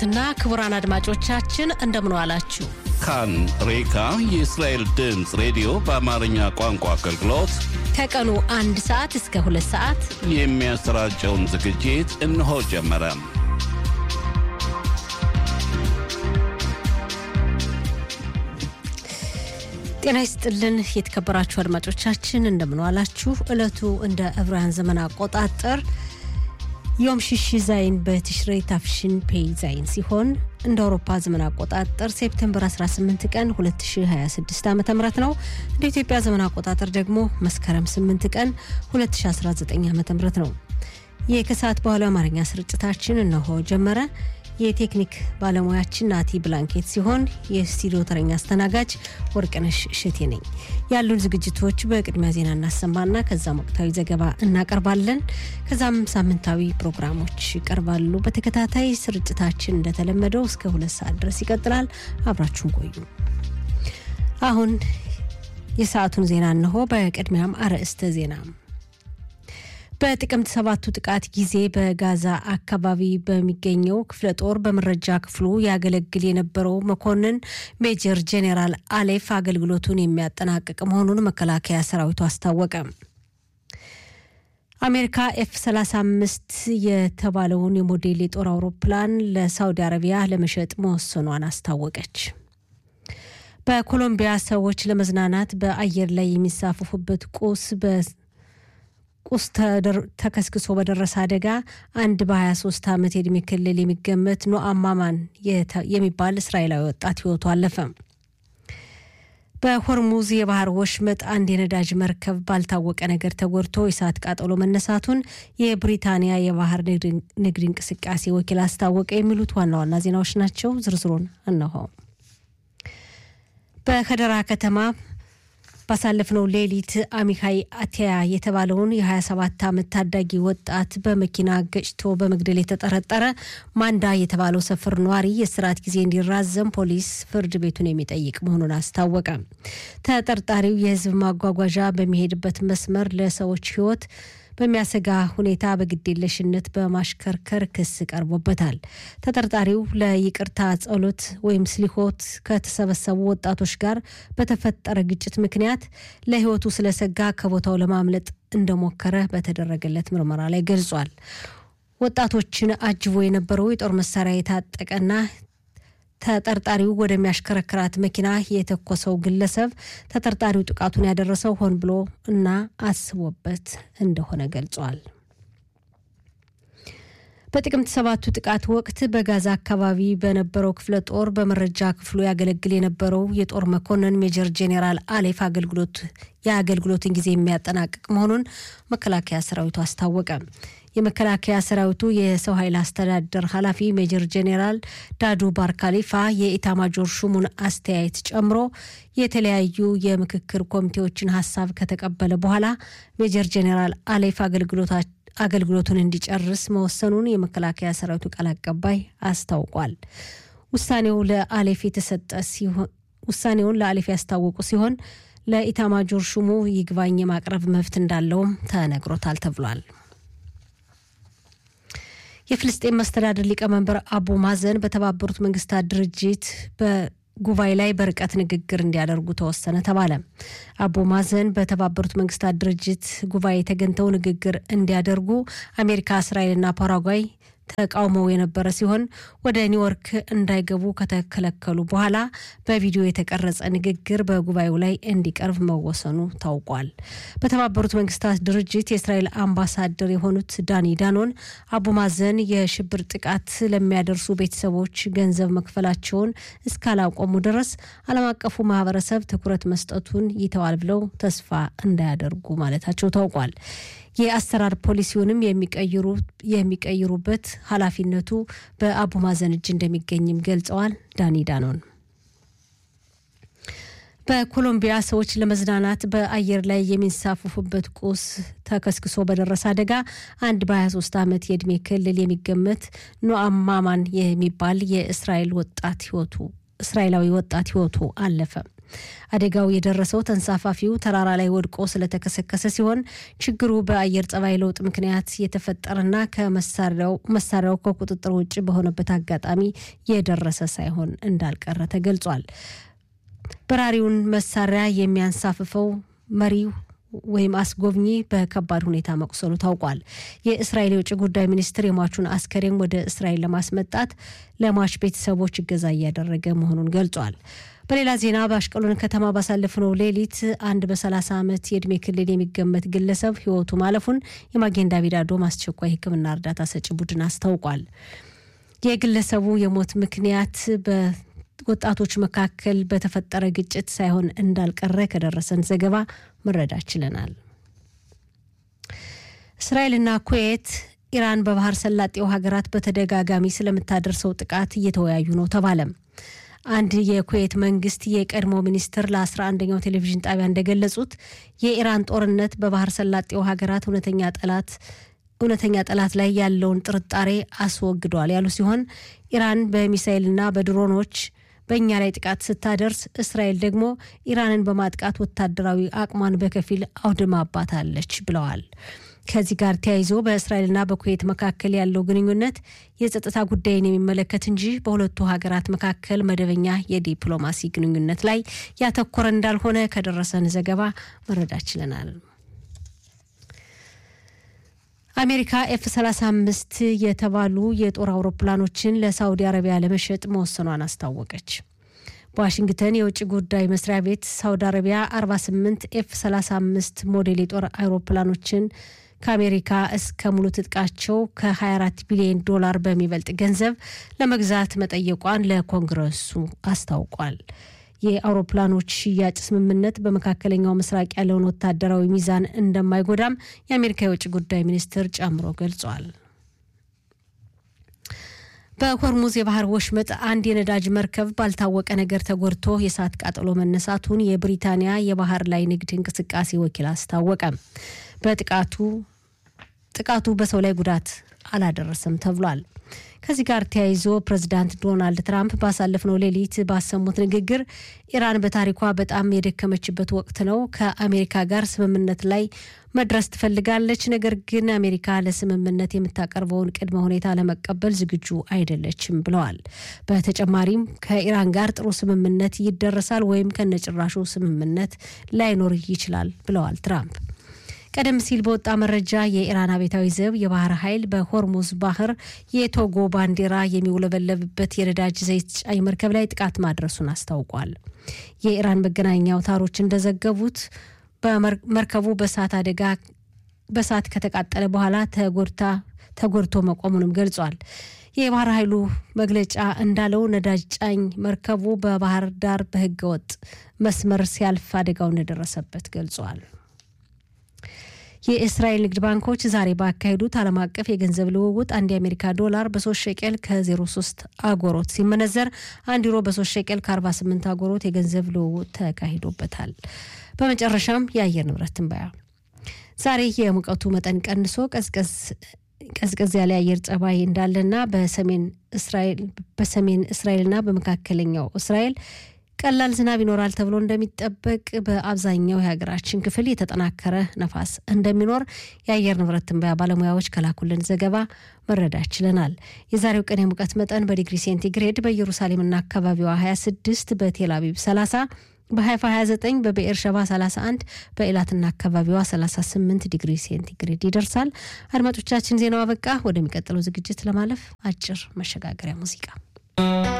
እና ክቡራን አድማጮቻችን እንደምን ዋላችሁ። ካን ሬካ የእስራኤል ድምፅ ሬዲዮ በአማርኛ ቋንቋ አገልግሎት ከቀኑ አንድ ሰዓት እስከ ሁለት ሰዓት የሚያሰራጨውን ዝግጅት እነሆ ጀመረ። ጤና ይስጥልን የተከበራችሁ አድማጮቻችን እንደምን ዋላችሁ። ዕለቱ እንደ ዕብራውያን ዘመን አቆጣጠር ዮም ሽሽ ዛይን በትሽሬ ታፍሽን ፔይ ዛይን ሲሆን እንደ አውሮፓ ዘመን አቆጣጠር ሴፕቴምበር 18 ቀን 2026 ዓ ም ነው። እንደ ኢትዮጵያ ዘመን አቆጣጠር ደግሞ መስከረም 8 ቀን 2019 ዓ ም ነው። ይህ ከሰዓት በኋላ አማርኛ ስርጭታችን እነሆ ጀመረ። የቴክኒክ ባለሙያችን ናቲ ብላንኬት ሲሆን የስቱዲዮ ተረኛ አስተናጋጅ ወርቅነሽ እሸቴ ነኝ። ያሉን ዝግጅቶች በቅድሚያ ዜና እናሰማና ከዛም ወቅታዊ ዘገባ እናቀርባለን። ከዛም ሳምንታዊ ፕሮግራሞች ይቀርባሉ። በተከታታይ ስርጭታችን እንደተለመደው እስከ ሁለት ሰዓት ድረስ ይቀጥላል። አብራችሁን ቆዩ። አሁን የሰዓቱን ዜና እነሆ። በቅድሚያም አርዕስተ ዜና በጥቅምት ሰባቱ ጥቃት ጊዜ በጋዛ አካባቢ በሚገኘው ክፍለ ጦር በመረጃ ክፍሉ ያገለግል የነበረው መኮንን ሜጀር ጄኔራል አሌፍ አገልግሎቱን የሚያጠናቅቅ መሆኑን መከላከያ ሰራዊቱ አስታወቀ። አሜሪካ ኤፍ 35 የተባለውን የሞዴል የጦር አውሮፕላን ለሳውዲ አረቢያ ለመሸጥ መወሰኗን አስታወቀች። በኮሎምቢያ ሰዎች ለመዝናናት በአየር ላይ የሚሳፈፉበት ቁስ ቁስ ተከስክሶ በደረሰ አደጋ አንድ በ23 ዓመት የዕድሜ ክልል የሚገመት ኖአም ማማን የሚባል እስራኤላዊ ወጣት ሕይወቱ አለፈ። በሆርሙዝ የባህር ወሽመጥ አንድ የነዳጅ መርከብ ባልታወቀ ነገር ተጎድቶ የእሳት ቃጠሎ መነሳቱን የብሪታንያ የባህር ንግድ እንቅስቃሴ ወኪል አስታወቀ። የሚሉት ዋና ዋና ዜናዎች ናቸው። ዝርዝሩን እነሆ። በከደራ ከተማ ባሳለፍነው ሌሊት አሚካይ አቲያ የተባለውን የ27 ዓመት ታዳጊ ወጣት በመኪና ገጭቶ በመግደል የተጠረጠረ ማንዳ የተባለው ሰፈር ነዋሪ የእስራት ጊዜ እንዲራዘም ፖሊስ ፍርድ ቤቱን የሚጠይቅ መሆኑን አስታወቀ። ተጠርጣሪው የሕዝብ ማጓጓዣ በሚሄድበት መስመር ለሰዎች ሕይወት በሚያሰጋ ሁኔታ በግዴለሽነት በማሽከርከር ክስ ቀርቦበታል። ተጠርጣሪው ለይቅርታ ጸሎት ወይም ስሊሆት ከተሰበሰቡ ወጣቶች ጋር በተፈጠረ ግጭት ምክንያት ለሕይወቱ ስለሰጋ ከቦታው ለማምለጥ እንደሞከረ በተደረገለት ምርመራ ላይ ገልጿል። ወጣቶችን አጅቦ የነበረው የጦር መሳሪያ የታጠቀና ተጠርጣሪው ወደሚያሽከረክራት መኪና የተኮሰው ግለሰብ ተጠርጣሪው ጥቃቱን ያደረሰው ሆን ብሎ እና አስቦበት እንደሆነ ገልጿል። በጥቅምት ሰባቱ ጥቃት ወቅት በጋዛ አካባቢ በነበረው ክፍለ ጦር በመረጃ ክፍሉ ያገለግል የነበረው የጦር መኮንን ሜጀር ጄኔራል አሌፍ አገልግሎት የአገልግሎትን ጊዜ የሚያጠናቅቅ መሆኑን መከላከያ ሰራዊቱ አስታወቀ። የመከላከያ ሰራዊቱ የሰው ኃይል አስተዳደር ኃላፊ ሜጀር ጄኔራል ዳዱ ባርካሊፋ የኢታማጆር ሹሙን አስተያየት ጨምሮ የተለያዩ የምክክር ኮሚቴዎችን ሀሳብ ከተቀበለ በኋላ ሜጀር ጄኔራል አሌፍ አገልግሎቱን እንዲጨርስ መወሰኑን የመከላከያ ሰራዊቱ ቃል አቀባይ አስታውቋል። ውሳኔው ለአሌፍ የተሰጠ ሲሆን ውሳኔውን ለአሌፍ ያስታወቁ ሲሆን ለኢታማጆር ሹሙ ይግባኝ የማቅረብ መብት እንዳለውም ተነግሮታል ተብሏል። የፍልስጤን መስተዳድር ሊቀመንበር አቡ ማዘን በተባበሩት መንግስታት ድርጅት በጉባኤ ላይ በርቀት ንግግር እንዲያደርጉ ተወሰነ ተባለ። አቡ ማዘን በተባበሩት መንግስታት ድርጅት ጉባኤ ተገኝተው ንግግር እንዲያደርጉ አሜሪካ፣ እስራኤልና ፓራጓይ ተቃውመው የነበረ ሲሆን ወደ ኒውዮርክ እንዳይገቡ ከተከለከሉ በኋላ በቪዲዮ የተቀረጸ ንግግር በጉባኤው ላይ እንዲቀርብ መወሰኑ ታውቋል። በተባበሩት መንግስታት ድርጅት የእስራኤል አምባሳደር የሆኑት ዳኒ ዳኖን አቡ ማዘን የሽብር ጥቃት ለሚያደርሱ ቤተሰቦች ገንዘብ መክፈላቸውን እስካላቆሙ ድረስ ዓለም አቀፉ ማህበረሰብ ትኩረት መስጠቱን ይተዋል ብለው ተስፋ እንዳያደርጉ ማለታቸው ታውቋል። የአሰራር ፖሊሲውንም የሚቀይሩበት ኃላፊነቱ በአቡ ማዘን እጅ እንደሚገኝም ገልጸዋል። ዳኒ ዳኖን በኮሎምቢያ ሰዎች ለመዝናናት በአየር ላይ የሚንሳፈፉበት ቁስ ተከስክሶ በደረሰ አደጋ አንድ በ23 ዓመት የዕድሜ ክልል የሚገመት ኖአም ማማን የሚባል የእስራኤል ወጣት ህይወቱ እስራኤላዊ ወጣት ህይወቱ አለፈ። አደጋው የደረሰው ተንሳፋፊው ተራራ ላይ ወድቆ ስለተከሰከሰ ሲሆን ችግሩ በአየር ጸባይ ለውጥ ምክንያት የተፈጠረና ከመሳሪያው ከቁጥጥር ውጭ በሆነበት አጋጣሚ የደረሰ ሳይሆን እንዳልቀረ ተገልጿል። በራሪውን መሳሪያ የሚያንሳፍፈው መሪው ወይም አስጎብኚ በከባድ ሁኔታ መቁሰሉ ታውቋል። የእስራኤል የውጭ ጉዳይ ሚኒስትር የሟቹን አስከሬን ወደ እስራኤል ለማስመጣት ለሟች ቤተሰቦች እገዛ እያደረገ መሆኑን ገልጿል። በሌላ ዜና በአሽቀሎን ከተማ ባሳለፍነው ሌሊት አንድ በ30 ዓመት የዕድሜ ክልል የሚገመት ግለሰብ ሕይወቱ ማለፉን የማጌን ዳቪድ አዶም አስቸኳይ ሕክምና እርዳታ ሰጪ ቡድን አስታውቋል። የግለሰቡ የሞት ምክንያት ወጣቶች መካከል በተፈጠረ ግጭት ሳይሆን እንዳልቀረ ከደረሰን ዘገባ መረዳት ችለናል። እስራኤልና ኩዌት ኢራን በባህር ሰላጤው ሀገራት በተደጋጋሚ ስለምታደርሰው ጥቃት እየተወያዩ ነው ተባለም። አንድ የኩዌት መንግስት የቀድሞ ሚኒስትር ለ11ኛው ቴሌቪዥን ጣቢያ እንደገለጹት የኢራን ጦርነት በባህር ሰላጤው ሀገራት እውነተኛ ጠላት እውነተኛ ጠላት ላይ ያለውን ጥርጣሬ አስወግዷል ያሉ ሲሆን ኢራን በሚሳይልና በድሮኖች በእኛ ላይ ጥቃት ስታደርስ እስራኤል ደግሞ ኢራንን በማጥቃት ወታደራዊ አቅሟን በከፊል አውድማባታለች ብለዋል። ከዚህ ጋር ተያይዞ በእስራኤልና በኩዌት መካከል ያለው ግንኙነት የጸጥታ ጉዳይን የሚመለከት እንጂ በሁለቱ ሀገራት መካከል መደበኛ የዲፕሎማሲ ግንኙነት ላይ ያተኮረ እንዳልሆነ ከደረሰን ዘገባ መረዳት ችለናል። አሜሪካ ኤፍ 35 የተባሉ የጦር አውሮፕላኖችን ለሳውዲ አረቢያ ለመሸጥ መወሰኗን አስታወቀች። በዋሽንግተን የውጭ ጉዳይ መስሪያ ቤት ሳውዲ አረቢያ 48 ኤፍ 35 ሞዴል የጦር አውሮፕላኖችን ከአሜሪካ እስከ ሙሉ ትጥቃቸው ከ24 ቢሊዮን ዶላር በሚበልጥ ገንዘብ ለመግዛት መጠየቋን ለኮንግረሱ አስታውቋል። የአውሮፕላኖች ሽያጭ ስምምነት በመካከለኛው ምስራቅ ያለውን ወታደራዊ ሚዛን እንደማይጎዳም የአሜሪካ የውጭ ጉዳይ ሚኒስትር ጨምሮ ገልጿል። በሆርሙዝ የባህር ወሽመጥ አንድ የነዳጅ መርከብ ባልታወቀ ነገር ተጎድቶ የእሳት ቃጠሎ መነሳቱን የብሪታንያ የባህር ላይ ንግድ እንቅስቃሴ ወኪል አስታወቀ። በጥቃቱ ጥቃቱ በሰው ላይ ጉዳት አላደረሰም ተብሏል። ከዚህ ጋር ተያይዞ ፕሬዚዳንት ዶናልድ ትራምፕ ባሳለፍነው ሌሊት ባሰሙት ንግግር ኢራን በታሪኳ በጣም የደከመችበት ወቅት ነው። ከአሜሪካ ጋር ስምምነት ላይ መድረስ ትፈልጋለች፣ ነገር ግን አሜሪካ ለስምምነት የምታቀርበውን ቅድመ ሁኔታ ለመቀበል ዝግጁ አይደለችም ብለዋል። በተጨማሪም ከኢራን ጋር ጥሩ ስምምነት ይደረሳል ወይም ከነጭራሹ ስምምነት ላይኖር ይችላል ብለዋል ትራምፕ። ቀደም ሲል በወጣ መረጃ የኢራን አብዮታዊ ዘብ የባህር ኃይል በሆርሙዝ ባህር የቶጎ ባንዲራ የሚውለበለብበት የነዳጅ ዘይት ጫኝ መርከብ ላይ ጥቃት ማድረሱን አስታውቋል። የኢራን መገናኛ አውታሮች እንደዘገቡት በመርከቡ በእሳት አደጋ በእሳት ከተቃጠለ በኋላ ተጎድታ ተጎድቶ መቆሙንም ገልጿል። የባህር ኃይሉ መግለጫ እንዳለው ነዳጅ ጫኝ መርከቡ በባህር ዳር በህገወጥ መስመር ሲያልፍ አደጋው እንደደረሰበት ገልጿል። የእስራኤል ንግድ ባንኮች ዛሬ ባካሄዱት ዓለም አቀፍ የገንዘብ ልውውጥ አንድ የአሜሪካ ዶላር በሶስት ሸቄል ከ03 አጎሮት ሲመነዘር አንድ ዩሮ በሶስት ሸቄል ከ48 አጎሮት የገንዘብ ልውውጥ ተካሂዶበታል። በመጨረሻም የአየር ንብረት ትንበያ ዛሬ የሙቀቱ መጠን ቀንሶ ቀዝቀዝ ቀዝቀዝ ያለ የአየር ጸባይ እንዳለና በሰሜን እስራኤል በሰሜን እስራኤልና በመካከለኛው እስራኤል ቀላል ዝናብ ይኖራል ተብሎ እንደሚጠበቅ በአብዛኛው የሀገራችን ክፍል የተጠናከረ ነፋስ እንደሚኖር የአየር ንብረት ትንበያ ባለሙያዎች ከላኩልን ዘገባ መረዳት ችለናል። የዛሬው ቀን የሙቀት መጠን በዲግሪ ሴንቲግሬድ በኢየሩሳሌምና አካባቢዋ 26፣ በቴል አቪቭ 30፣ በሀይፋ 29፣ በብኤር ሸባ 31፣ በኤላትና አካባቢዋ 38 ዲግሪ ሴንቲግሬድ ይደርሳል። አድማጮቻችን ዜናው አበቃ። ወደሚቀጥለው ዝግጅት ለማለፍ አጭር መሸጋገሪያ ሙዚቃ